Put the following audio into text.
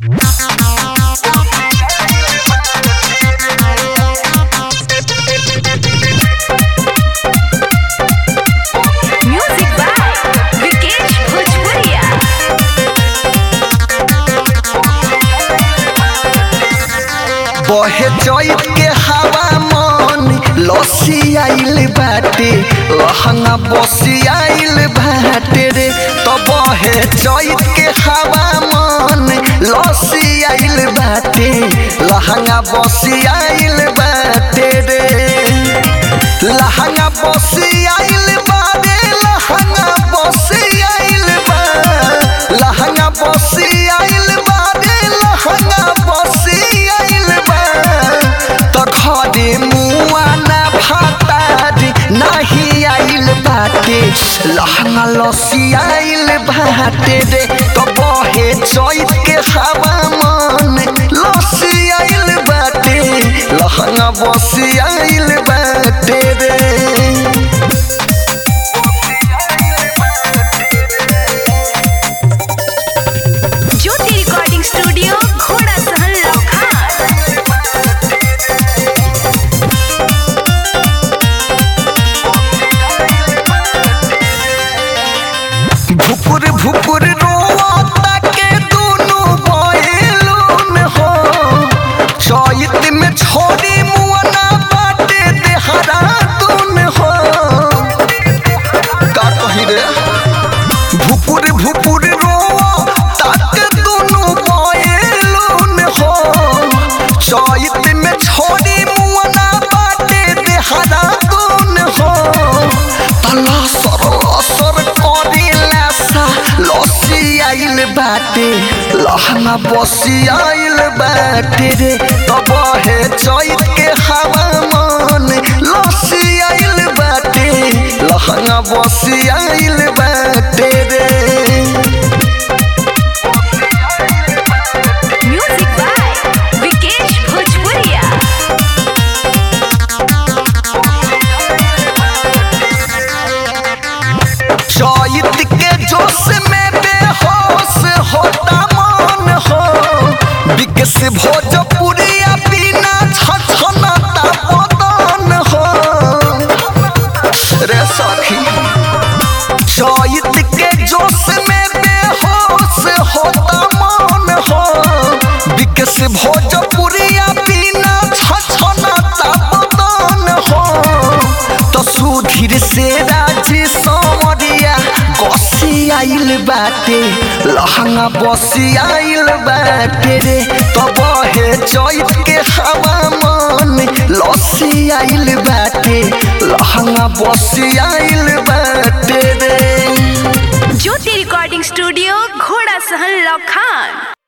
Music by Vikesh Bhojpuria. बहे चैत के हवा मन लसी आइल बाटे लहंगा बसी आइल बाटे रे तो बहे चैत के हवा मन लसी आइल बाटे लहंगा बसी आइल बाटे रे लहंगा बसी आइल बाटे लहंगा बसी आइल बा लहंगा बसी आइल बाटे लहंगा बसी आइल बा तो घरे मुआ ना भातारी नहीं आइल बाटे लहंगा लसी आइल बाटे रे तो बहे चैत के हवा मन लसी आइल बाटे लहंगा बसी आइल बाटे रे ज्योति रिकॉर्डिंग स्टूडियो घोड़ा सहन लौखा भुपुर भुपुर रोता के दोनों बैलून हो चैत में छोड़ी मुआना बाटे देहरा दून हो का कही रे भुपुर भुपुर रोता के दोनों बैलून हो चैत में छोड़ी मुआना बाटे देहरा दून हो तला सर असर करेला सा लसी आइल बाटे लहंगा बसी आइल बाटे रे तब हे चैत के हवा मन लसी आइल बाटे लहंगा बसी आइल बाटे रे म्यूजिक बाय विकेश भोजपुरिया चैत के जोश में बेहोश होता मन हो विकस भोजपुरिया बिना छछनता बदन हो रे सखी चैत के जोश में बेहोश होता मन हो विकस भोजपुरिया बिना छछनता बदन हो तो सुधीर से राजी समरिया गसी आइल बाटे लहंगा बसी आइल बाटे रे तब हे चैत के हवा मन लसी आइल बाटे लहंगा बसी आइल बाटे रे ज्योति रिकॉर्डिंग स्टूडियो घोड़ा सहन लौखान